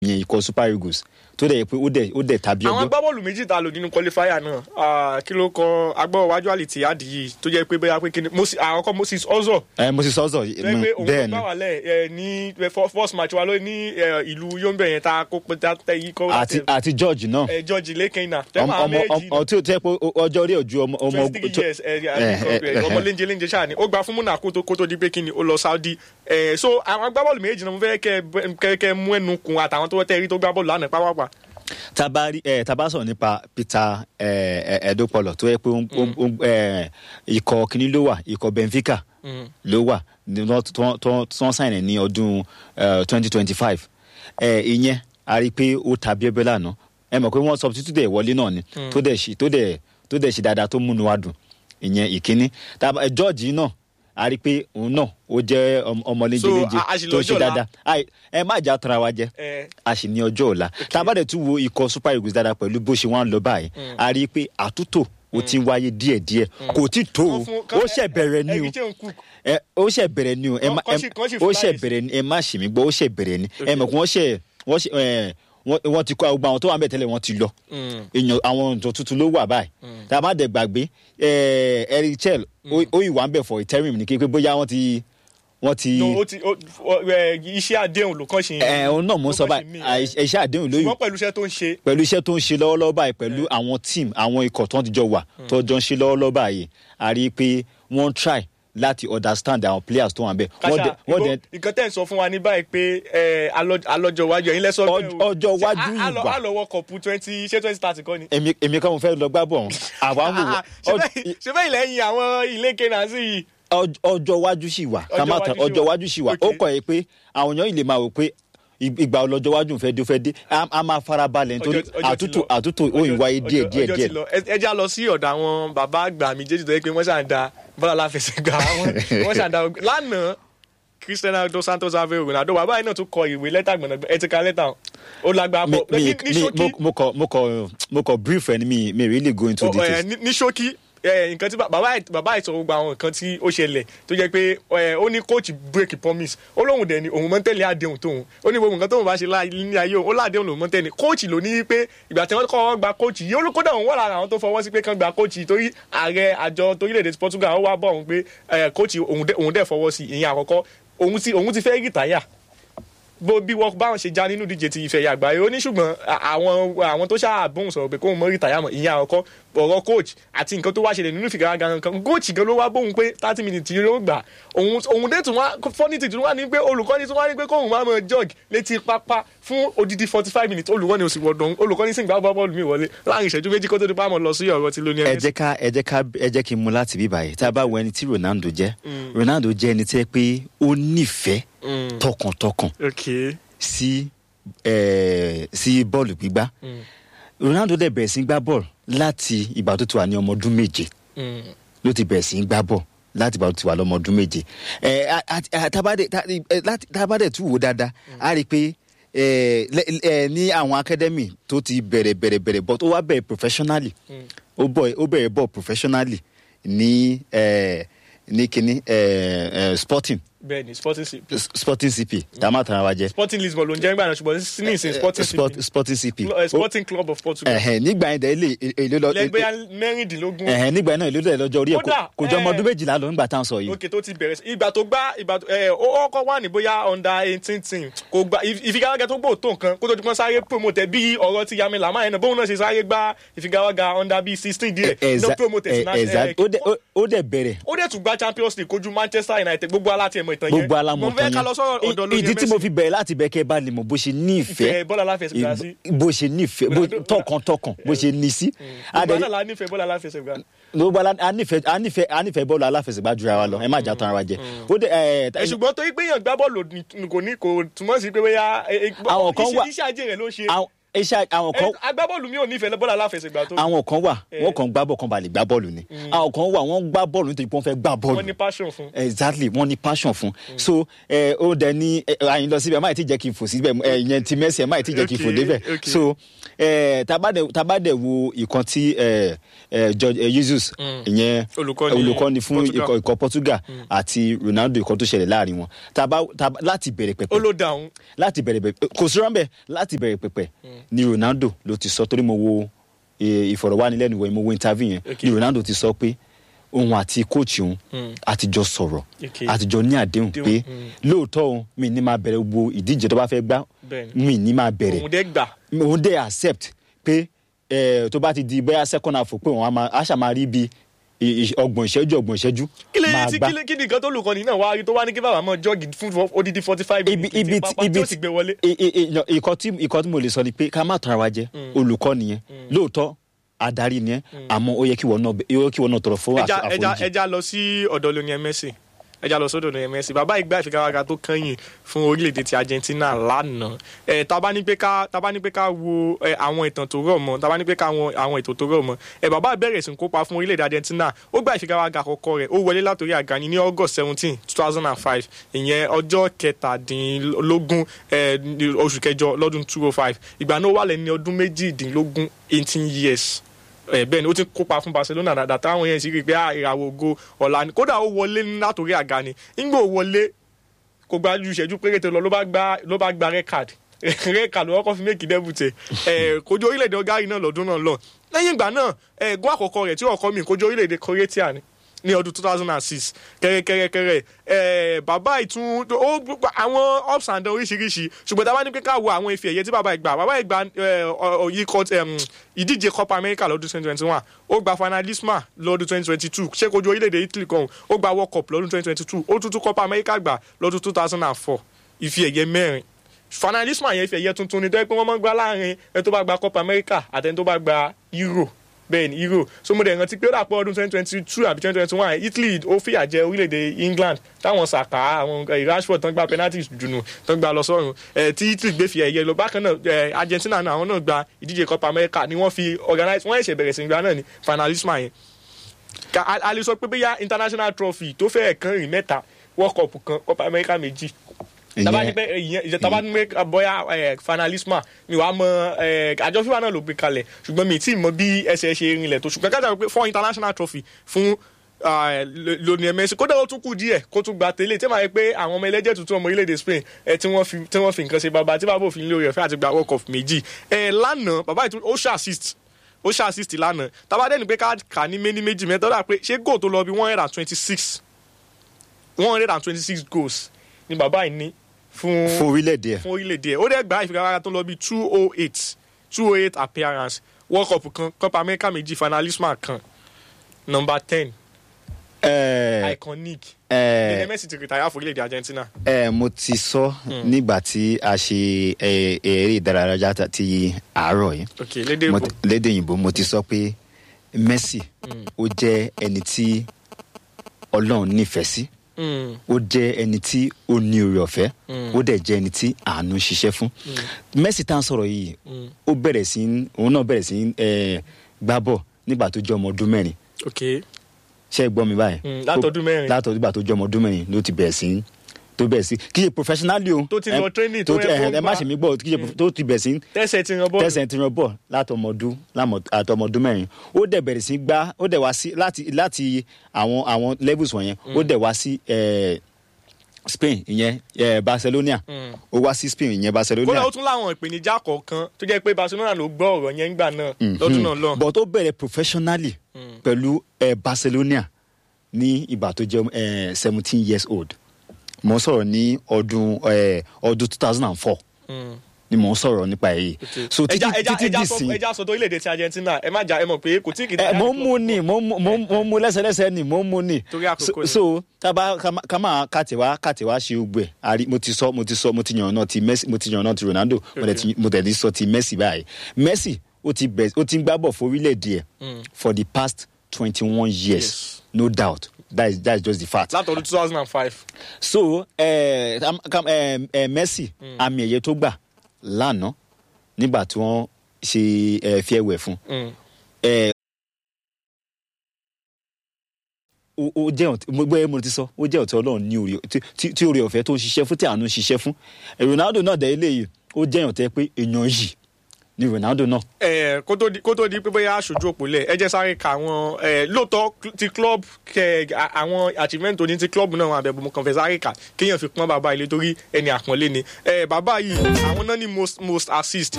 yẹn ikọ̀ super eagles tó dẹ̀ yẹ pé ó dẹ̀ ó dẹ̀ tàbí àwọn ọgbọ́n agbábọ́ọ̀lù méjì tá a lò nínú qualifier náà ah, kí ló kọ agbábọ̀ wájú àlìtì àdì yìí tó jẹ́ pé bóyá pé kí ni Moses- àkọ́kọ́ Moses Ozor ẹ mo sì sọ́sọ̀ tó jẹ́ pé òun bẹ́ẹ̀ ló ni gbà wálẹ̀ ẹ, ní ẹ, fir- first match wa ló ní ẹ, ìlú Yombe yẹn tá a kó pé tá a tẹ yìí kọ́ àti àti george náà ẹ, George Lekena ọmọ ọmọ ọmọ tí o tẹ́ pé ọjọ́ orí ojú ọmọ ọmọ twenty three tó- years ẹ, Eh, ẹ, eh, ọmọ eh. léńjẹ léńjẹ ṣáà ni ó gba fún Monaco tó kó tó di pé kí ni ó lọ Saudi ẹ, so àwọn agbábọ́ọ̀lù méjì náà mo fẹ́ kẹ́ ẹ- kẹ́ kẹ́ mú ẹnu kun àtàwọn tó tẹ́ rí tó gbá bọ́ọ̀lù lánàá pápápá tabari ẹ taba sọ̀rọ̀ nípa peter ẹ ẹ ẹdọpọlọ tó yẹ pé ó ń- ó ń- ó ń- ẹ, ikọ̀ kìíní ló wà ikọ̀ benfica ló wà ní wọ́n- tí wọ́n- tí wọ́n tí wọ́n sáìnì ní ọdún twenty twenty five ìyẹn a rí i pé ó ta bíẹ́bẹ́ lánàá ẹ mọ̀ pé wọ́n substitute ẹ̀ wọlé náà ni tó dẹ̀ ṣe tó dẹ̀ tó dẹ̀ ṣe dáadáa tó múnú wa dùn ìyẹn ìkíní Taba- ẹ, george yìí náà a rí i pé òun náà ó jẹ́ ọmọ- ọmọ léńjẹ So, léńjẹ a- a sì tó lọ́jọ́ ṣe ọ̀la. dáadáa Ai, ẹ má jà tara wa jẹ ẹ, a sì ní ọjọ́ ọ̀la tá a bá dẹ̀ tún wo ikọ̀ super eagles dáadáa pẹ̀lú bó ṣe wọ́n ń lọ báyìí a rí i pé àtúntò ó ti ń wáyé díẹ̀díẹ̀ kò tí tó o Wọ́n fún- ó ṣẹ̀ bẹ̀rẹ̀ ni o Eddie Cook. ẹ ó ṣẹ̀ bẹ̀rẹ̀ ni o ẹ má Kàn- kàn sì- ẹ- kàn sì ó fún ṣẹ̀ láyè sí. bẹ̀rẹ̀ ni ẹ má ṣì mí gbọ́ ó ṣẹ̀ bẹ̀rẹ̀ ni ẹ mọ̀ kí wọ́n ṣẹ̀ wọ́n ṣẹ̀ ẹ wọ́n- wọ́n ti kọ́ gbogbo àwọn tó wà ń bẹ̀ tẹ́lẹ̀ wọ́n ti lọ èèyàn àwọn ọ̀dọ́ tuntun ló wà báyìí tá a bá dẹ̀ gbàgbé ẹ eric chel ó ó ìwà ń bẹ̀ for interim ni kí pé bóyá wọ́n ti wọ́n ti no ó ti ó ó- ẹ, iṣẹ́ àdéhùn ló kàn ṣe ẹ òun náà mò ń sọ ló kàn ṣe mí, báyìí ẹ. iṣẹ́ àdéhùn lóyún ṣùgbọ́n pẹ̀lú iṣẹ́ tó ń ṣe pẹ̀lú iṣẹ́ tó ń ṣe lọ́wọ́lọ́wọ́ báyìí pẹ̀lú àwọn team àwọn ikọ̀ tó ń tijọ́ wà tó jọ ń ṣe lọ́wọ́lọ́wọ́ báyìí a rí i pé wọ́n ń try láti understand àwọn players tó wà bẹ́ẹ̀. wọ́n kàṣà dẹ̀- wọ́n dẹ̀ nǹkan tẹ̀ ń sọ fún wa ní báyìí pé ẹ, alọ- alọ́jọ́ iwájú ẹ̀yin lẹ́sọ̀ Ọj- ọjọ́ iwájú ìgbà. àlọ́wọ́ kọ̀pù twenty ṣé twenty thirty kọ́ ni. èmi èmi kan mo fẹ́ lọ gbá bọ̀ ọ̀hún àwa ń wò Ah, wọ́n. ṣe bẹ́ẹ̀- ṣe bẹ́ẹ̀ lẹ́yìn àwọn ilé kena sí yìí. Ọj- ọjọ́ iwájú sì wà ká má tán Ọjọ́ ọjọ́ iwájú iwájú sì sì wà. wà ó Okay. kọ̀ ẹ́ pé àwọn èèyàn yìí lè máa wò pé ig- ìgbà ọlọ́jọ́ iwájú fẹ́ dé ó fẹ́ dé a a máa fara balẹ̀ nítorí Ọjọ́- ọjọ́ ti àtúntò lọ. àtúntò ó ń Ọjọ́- wáyé díẹ̀ ọjọ́- díẹ̀ ọjọ́ ti díẹ̀ lọ. Ẹ- ẹ já lọ sí ọ̀dọ̀ àwọn bàbá àgbà méjèèjì tó yẹ pé wọ́n ṣàn da bọ́lá aláfẹsẹ̀gbà wọn wọ́n ṣàn da lánàá Cristiano dos Santos Aveiro Ronaldo bàbá yìí náà tún kọ ìwé lẹ́tà gbọ̀nàgbọ̀n ẹ ti ka lẹ́tà o. ó lágbára mi pọ̀ mi ní ní mi ṣókí mo- mo kọ mo kọ mo kọ brief ẹni mi mi really go into Ọ- ẹ, details. ní ní ṣókí ẹ, nǹkan tí bá- bàbá ẹ̀- bàbá ìsọ̀rọ̀ gbogbo àwọn nǹkan tí ó ṣẹlẹ̀ tó jẹ́ pé ẹ, ó ní coach break promise ó lóun dẹ̀ ni òun mọ́ tẹ́lẹ̀ àdéhùn tóun ó ní gbogbo nǹkan tóun bá ṣe láì ní ayé òun ó láàdéhùn lòun mọ́ tẹ́lẹ̀ coach ló ní pé ìgbà tí wọ́n kọ́ wọ́n gba coach yìí olùkódà òun wà lára àwọn tó fọwọ́ sí pé kán gba coach yìí torí ààrẹ àjọ torílẹ̀-èdè Portugal ó wá bọ̀ òun pé ẹ, coach òun dẹ̀- òun dẹ̀ fọwọ́ sí ìyẹn àkọ́kọ́ òun ti òun ti fẹ́ rìtáyà bó bí wọ́n báwọn ṣe já nínú ìdíje ti ìfẹ̀yà àgbáyé ó ní ṣùgbọ́n à- àwọn àwọn tó ṣáà bóun sọ̀rọ̀ pé kóun mọ rìtáyà mọ̀ ìyẹn àkọ́kọ́ ọ̀rọ̀ coach àti nǹkan tó wá ṣẹlẹ̀ nínú ìfigagbága kan coach gan ló wá bóun pé thirty minutes yìí ló gbà òun òun dé tún wá funny thing tún wá ní pé olùkọ́ni tún wá ní pé kóun máa mọ jog létí pápá fún odidi forty five minutes olùkọ́ni òsì wọ̀dọ̀ olùkọ́ni sì ń gbá bọ́ọ̀lù mi wọlé láàrin ìṣẹ́jú méjì kó tó di pàmò lọ sí ọ̀rọ̀ ti lóní ẹ ẹ̀mẹ́sì. jẹ́ ká ẹ jẹ́ ká ẹ jẹ́ kí n mú láti bí báyìí tá a bá wo ẹni tí Ronaldo jẹ́ Ronaldo jẹ́ ẹni tí ẹ pé ó nífẹ̀ẹ́ tọkàntọkàn ok sí ẹ sí bọ́ọ̀lù gbígbá Ronaldo dẹ̀ bẹ̀rẹ̀ sí í gbá bọ́ọ̀lù láti ìgbà tó ti wà ní ọmọ ọdún méje ló ti bẹ̀rẹ̀ sí í gbá bọ́ọ̀lù láti ìgbà tó ti wà lọ́mọ ọdún méje ẹ a- a- a- tabade ta- ẹ, láti- tabade tún wò dáadáa a rí i pé ẹ lẹ- ẹ ní àwọn academy tó ti bẹ̀rẹ̀ bẹ̀rẹ̀ bẹ̀rẹ̀ bọ́ tó wá bẹ̀rẹ̀ professionally ó bọ̀ ó bẹ̀rẹ̀ bọ̀ professionally ní ẹ ní kíní ẹ ẹ sporting bẹ́ẹ̀ni sporting cp sporting cp dàmá tara wa jẹ sporting lisbon ló ń jẹ́ nígbà náà ṣùgbọ́n ní ìsìn sporting Sport- cp sporting cp Cl- eh, sporting club of Portugal ẹhẹn nígbà yẹn dẹ ilé èlé lọ lẹgbẹ́ mẹ́rìndínlógún ẹhẹn nígbà yẹn náà èlé lọ lọ́jọ́ orí ẹ kò- Kódà, kò jọ ọmọ eh, ọdún méjìlá lọ nígbà tá à ń sọ yìí òkè tó ti bẹ̀rẹ̀ sí ìgbà tó gbá ìgbà tó ẹ ó kọ́ wà ní bóyá under eighteen team kò gba ìf- ìfigagbága tó gbòó tó nǹkan kó tó di pọ́n sáré promote bí ọ̀rọ̀ ti Yami Lamar yẹn náà bóun náà ṣe sáré gbá ìfigagbága under bíi sixteen díẹ̀ Exa- ló promote eh, sí náà exa- ó dẹ̀- ó- ó dẹ̀ bẹ̀rẹ̀ ó dẹ̀ tún gba Champions League kojú Manchester United gbogbo aláti ẹ̀mọ ìtàn yẹn gbogbo alamọ mo fẹ́ ká lọ sọ́rọ̀ ọ̀dọ̀ lónìí ìdí tí mo fi bẹ̀rẹ̀ láti bẹ̀ kẹ́ ẹ bá lè mọ̀ bó ṣe ní ìfẹ́ ìfẹ́ bọ́lá aláfẹsẹ̀gbá sí bó ṣe ní ìfẹ́ bó Ronaldo- tọkàntọkàn bó ṣe ní sí gbogbo Adẹ̀- náà la nífẹ̀ẹ́ bọ́lá aláfẹsẹ̀gbá gbogbo ala- a nífẹ̀ẹ́ a nífẹ̀ẹ́ a nífẹ̀ẹ́ bọ́ọ̀lù aláfẹsẹ̀gbá jura wa lọ ẹ má jà tán ara wa jẹ ó dẹ̀ ẹ ẹ ṣùgbọ́n torí pé èèyàn gbá bọ́ọ̀lù ní- kò ní kò túmọ̀ sí pé bóyá ẹ- ẹ- Àwọn kan iṣẹ́- wà- iṣẹ́ ajé rẹ̀ ló ń ṣe àwọn- iṣẹ́ àwọn kan Ẹ, agbábọ́ọ̀lù mi ò nífẹ̀ẹ́ bọ́ọ̀lù aláfẹsẹ̀gbá tó àwọn kan wà Eh. wọ́n kàn gbá bọ̀ kan balẹ̀ gbá bọ́ọ̀lù ni àwọn kan wà wọ́n gbá bọ́ọ̀lù nítorí pé wọ́n fẹ́ gbá bọ́ọ̀lù wọ́n ní passion fún. exactly wọ́n ní passion fún so ẹ ó dẹ ní ẹ, àyìn lọ síbẹ̀ máì tí jẹ́ kí n fò síbẹ̀ ẹ ìyẹn ti Messi ẹ máì tí jẹ́ kí n fò Okay, débẹ̀ okay. so ẹ tabadẹ tabadẹ wo ìkan tí ẹ ẹ George ẹ Jesus ìyẹn Olùkọ́ni olùkọ́ni fún Portugal. ikọ̀ ikọ̀ Portugal àti Ronaldo ìkan tó ṣẹlẹ̀ láàrin wọn taba taba láti bẹ̀rẹ̀ ó pẹ̀pẹ̀ ló dáhùn. láti bẹ̀rẹ̀ pẹ̀pẹ̀ kò sí rọ́ńbẹ́ láti bẹ̀rẹ̀ pẹ̀pẹ̀ ni Ronaldo ló ti sọ torí mo wo eh, ìfọ̀rọ̀wánilẹ́nuwò yẹn mo wo interview yẹn Okay. ni Ronaldo ti sọ pé òun àti kóòchì òun àtijọ́ sọ̀rọ̀ Okay. àtijọ́ ní àdéhùn Àdéhùn, pé mm. lóòótọ́ òun mi ní máa bẹ̀rẹ̀ gbogbo ìdíje tó bá fẹ́ gbá Bẹ́ẹ̀ni. mi ní máa bẹ̀rẹ̀ òun dẹ́ gbà. òun dẹ̀ accept pé eh, tó bá ti di bóyá second half pé òun á máa- á ṣà máa rí bí ọgbọ̀n ìṣẹ́jú ọgbọ̀n ìṣẹ́jú kí lè máa tí gbá kí lè kí ni nǹkan tó lùkọ́ni náà wá rí tó wá ní kí bàbá mọ́ jọ́ọ̀gì fún odidi forty five ibi minutes ibi tí pápá tí ó ti gbé wọlé. i- i- i- no, ìkọ́ tí ìkọ́ tí mo lè sọ ni pé ká má tàn ara wa jẹ olùkọ́ nìyẹn lóòótọ́ adarí nìyẹn àmọ́ ó yẹ kí wọ́n náà ó yẹ kí wọ́n náà tọrọ fún ẹja àfo- ẹja àforíjì. ẹja lọ sí ọ̀dọ̀ Lionel Messi ẹja lọ sọ́dọ̀ Lionel Messi bàbá ìgbà ìfigagbága tó kẹ́yìn fún orílẹ̀-èdè ti Argentina lánàá ẹ tá bá ní pé ká tá bá ní pé ká wo ẹ, àwọn ìtàn tó rọ̀ mọ́ tá bá ní pé ká wo àwọn ètò tó rọ̀ mọ́ ẹ bàbá bẹ̀rẹ̀ sí ń kópa fún orílẹ̀-èdè Argentina ó gba ìfigagbága àkọ́kọ́ rẹ̀ ó wọlé látòrí àgàní ní August seventeen two thousand and five ìyẹn ọjọ́ kẹtàdínlógún ẹ, ní oṣù kẹjọ lọ́dún two oh five ìgbà náà ó wà lẹ́ni ọdún méjìdínlógún eighteen years ẹ bẹ́ẹ̀ ni ó ti kópa fún Barcelona dáadáa táwọn yẹn sì rí i pé ah, ìràwọ̀ ògo ọ̀la ni kódà ó wọlé látòrí àga ni ńgbà ó wọlé kò gba ju ìṣẹ́jú péréte lọ ló bá gba ló bá gba red card red card ló kọ́kọ́ fi méjì dẹ́bùtẹ̀ ẹ̀ kojú orílẹ̀-èdè ọgáàrí náà lọ́dún náà lọ lẹ́yìn ìgbà náà ẹ̀ gún àkọ́kọ́ rẹ̀ tí ọkọ mi kojú orílẹ̀-èdè Croatia ni ní ọdún two thousand and six kẹrẹkẹrẹkẹrẹ ẹ bàbá ìtún ó àwọn ups and downs oríṣiríṣi ṣùgbọ́n tá a bá ní pé ká wo àwọn ife ẹ̀yẹ tí bàbá ìgbà bàbá ìgbà yìí kọ ìdíje Copa America lọ́dún twenty twenty one ó gba finalisma lọ́dún twenty twenty two ṣé kojú orílẹ̀-èdè Italy kan ó gba World Cup lọ́dún twenty twenty two ó tún tún Copa America gbà lọ́dún two thousand and four ife ẹ̀yẹ mẹ́rin finalisma yẹn ife ẹ̀yẹ tuntun ni tó yẹ pé wọ́n máa ń gbá láàrin ẹni tó bá gba Copa America àtẹni tó bá gba Euro bẹ́ẹ̀ ni euro so mo dẹ̀ rántí pé ó dàpọ̀ ọdún twenty twenty two àbí twenty twenty one Italy ó fìyà jẹ orílẹ̀-èdè England táwọn sàkà àwọn eh, Rashford tán gba penalties dùnú tán gba lọ sọ́run ẹ̀ tí Italy gbé fi ẹ̀yẹ lọ bákan náà ẹ̀ Argentina náà àwọn náà gba ìdíje Copa America ni wọ́n fi organize wọ́n ẹ̀ṣẹ̀ bẹ̀rẹ̀ sí gba náà ni finalisma yẹn Ka- a a lè sọ pé bóyá international trophy tó fẹ́ẹ̀ kan rìn mẹ́ta World Cup kan Copa America méjì taba ni pé ìyẹn ìjẹ taba ni pé bóyá ẹ, finalisma mi wàá mọ ẹ, àjọ fífa náà ló gbé kalẹ̀ ṣùgbọ́n mi tí mọ bí ẹsẹ̀ ṣe rinlẹ̀ tó ṣùgbọ́n kájà pé fún international trophy fún ah, Lo- Lionel Messi kódà ó tún kù díẹ̀ kó tún gba tẹ́lẹ̀ tí màá yẹ pé àwọn ọmọ ẹlẹ́jẹ̀ tuntun ọmọ orílẹ̀-èdè Spain ẹ, tí wọ́n fi tí wọ́n fi nǹkan ṣe bàbá tí bàbá òfin lórí ọ̀fẹ́ àti gba World Cup méjì ẹ, lánàá bàbá ìtú ó ṣe assist ó ṣe assist lánàá tàbá dẹ́ni pé ká kà ní méní méjì mẹ́ta ó dà pé ṣé goal tó lọ bí one hundred and twenty six one hundred and twenty six goals ni bàbá yìí ní fún fún orílẹ̀-èdè ẹ̀ fún orílẹ̀-èdè ẹ̀ ó dẹ̀ gba ìfigagbága tó lọ bí two oh eight two oh eight appearance world cup kan copa america méjì finalisma kan number ten ẹ̀ iconic ẹ̀ Lionel Messi ti retire fún orílẹ̀-èdè argentina ẹ mo ti sọ nígbà tí a ṣe ẹ, eré ìdárayá ta- ti àárọ̀ yìí ok lédè Mo ìbò ti- lédè òyìnbó mo ti sọ pé Messi ó jẹ́ ẹni tí Ọlọ́run nífẹ̀ẹ́ sí Mm, ó jẹ́ ẹni tí ó ní oore ọ̀fẹ́ ó dẹ̀ jẹ́ ẹni tí àánú ń ṣiṣẹ́ fún Messi tá à ń sọ̀rọ̀ yìí ó bẹ̀rẹ̀ sí ń- òun náà bẹ̀rẹ̀ sí ń, ẹ, gbá bọ̀ nígbà tó jẹ́ ọmọ ọdún mẹ́rin ok ṣé ẹ gbọ́ mi báyìí Mm, látọdún mẹ́rin. látọdún nígbà tó jẹ́ ọmọ ọdún mẹ́rin ló ti bẹ̀rẹ̀ sí ń- tó bẹ̀rẹ̀ sí kí ṣe professionally o Tó ti lọ Ẹ- training, tó ti- yẹ kó ẹ ẹ má gbá. ṣe mí gbọ́ kí ṣe tó ti bẹ̀rẹ̀ sí ń tẹsẹ̀ ti ràn bọ́ọ̀lù tẹsẹ̀ ti ran bọ̀ látọmọdún àtọmọdún mẹ́rin ó dẹ̀ bẹ̀rẹ̀ sí gbá ó dẹ̀ wá sí láti láti àwọn àwọn levels wọ̀nyẹn ó dẹ̀ wá sí eh, Spain ìyẹn eh, Barcelona Mm. ó wá sí Spain ìyẹn kódà Barcelona ó tún láwọn ìpèníjà kọ̀ọ̀kan tó jẹ́ pé barcelona ló gbọ́ ọ̀rọ̀ yẹn ńgbà náà lọ́dún náà lọ but ó bẹ̀rẹ̀ professionally pẹ̀lú eh, Barcelona ní ìgbà tó jẹ́ seventeen years old mo ń sọ̀rọ̀ ní ọdún eh, ọdún two thousand and four Mm. ni mo ń sọ̀rọ̀ nípa èyí so títí ẹja ẹja títí ẹja dì sọ sí ẹja sọ tó orílẹ̀-èdè ti argentina ẹ má jà ẹ mọ̀ pé kò tí kì í ẹ mo ń mu ni mo ń mu- mo ń- mo ń mu lẹ́sẹ̀lẹ́sẹ̀ ni mo ń mu ni Torí àkókò so ni. so taba ká máa kàtẹ́wá kàtẹ́wá ṣe gbẹ àrí mo ti sọ mo ti sọ mo ti yàn náà ti Messi mo ti yàn náà ti Ronaldo mo dẹ̀ ti- mo tẹ̀ ti sọ ti Messi báyìí Messi ó ti bẹ̀ ó ti ń gbá bọ̀ fún orílẹ̀-èdè ẹ̀ for the past twenty one years Yes. no doubt that is that is just the fact látọdún two thousand and five so eh, kam- kam- eh, eh, Messi àmì ẹ̀yẹ tó gbà lánàá nígbà tí wọ́n ṣe ẹ fi ẹwẹ̀ fún Mm. ẹ ó ó jẹ́ ọ̀tí mo gbé mo ti sọ ó jẹ́ ọ̀tí ọlọ́run ní orí tí- tí- tí orí ọ̀fẹ́ tó ń ṣiṣẹ́ fún tí àánú ń ṣiṣẹ́ fún ẹ, Ronaldo náà dẹ̀ eléyìí ó jẹ́ ọ̀tẹ́ pé èèyàn yìí ni Ronaldo náà ẹ kó tó di kó tó di pé bóyá aṣojú òpó lẹ ẹ jẹ́ sáré ka àwọn ẹ lóòótọ́ cl- ti club kẹ a- àwọn achievement tó ní ti club náà wọn àbẹ̀bọ̀ mo kàn fẹ́ sáré kà kéèyàn fi pọ́n bàbá ilé torí ẹni àpọ́nlé ni ẹ bàbá yìí àwọn náà ní most most assist